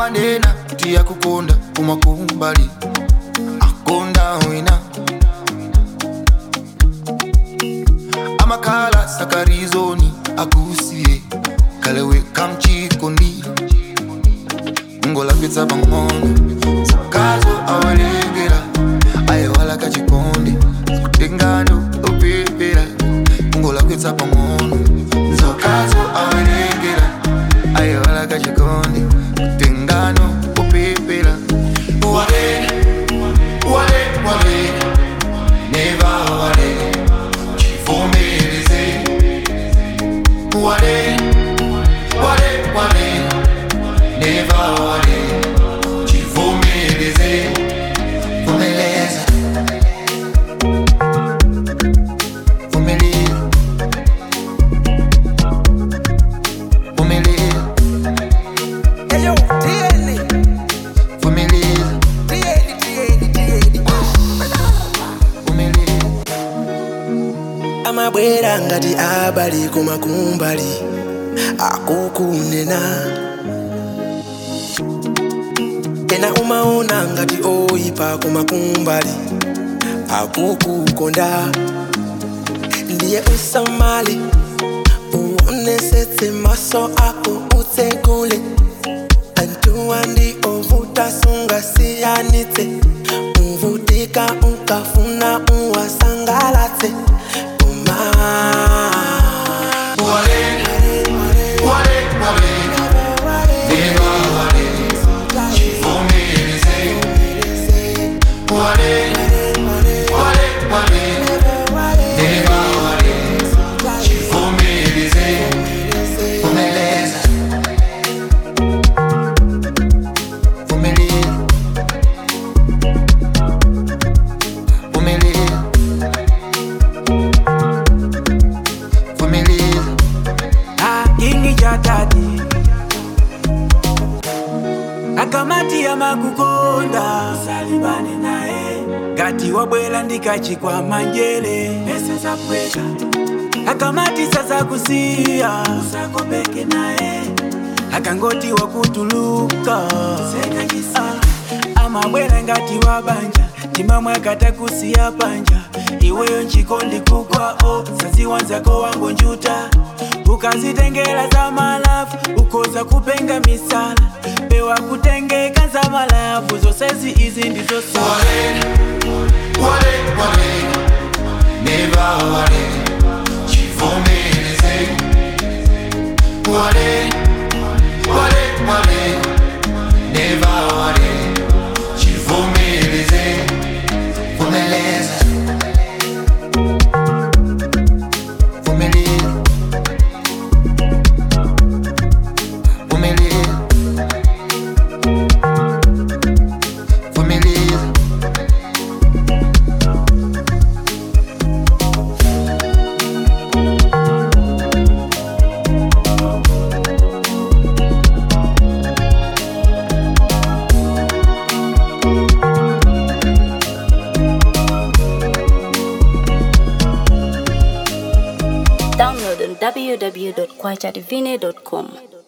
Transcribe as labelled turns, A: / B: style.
A: amanena tiyakukonda kumakumbali akonda wina amakhala sakarizoni akusiye kalewe kamchikondi ngolapitsa pang'ono sakazo awalengera ayewala kachikondi kutengano opepera ngolapitsa pang'ono nzokazo awalengera ayewala kachikondi kutengano opepera wale wale wale neva wale chivomereze wale wale wale neva wale chivomereze vumeleza vumeleza vumeleza
B: Eyo, tieni,
A: vumeleza
B: tieni, tieni, tieni.
A: vumeleza
B: amabwera ngati abali kumakumbali akukunena ena umaona ngati oyipa kumakumbali akukukonda ndiye usamale uonesetse maso ako utsekule antuwa ndi ovuta sungasiyanitse uvutika ukafuna uwasangalatse uma
A: wale wale wale neva wale chivomereze wale wale wale neva wale chivomereze vumeleza vumeleza vumeleza vumeleza
C: ingi chatati akamati ya makukonda salibane naye ngati wabwela ndikachikwa manjele pesa za pweka akamati sasa kusiya usakopeke naye akangoti wakutuluka Ah, amabwela ngati wabanja timamwe akatakusiya panja iweyo nchikondi kukwao saziwanzako wangu njuta ukazitengela za malafu ukoza kupenga misala pewa kutengeka za malafu zosezi izi ndizo sa
A: wale wale wale neva wale chivomereze wale wale wale neva wale chivomereze vumeleza vumeleza vumeleza vumeleza
D: Download on www.kwachadivine.com.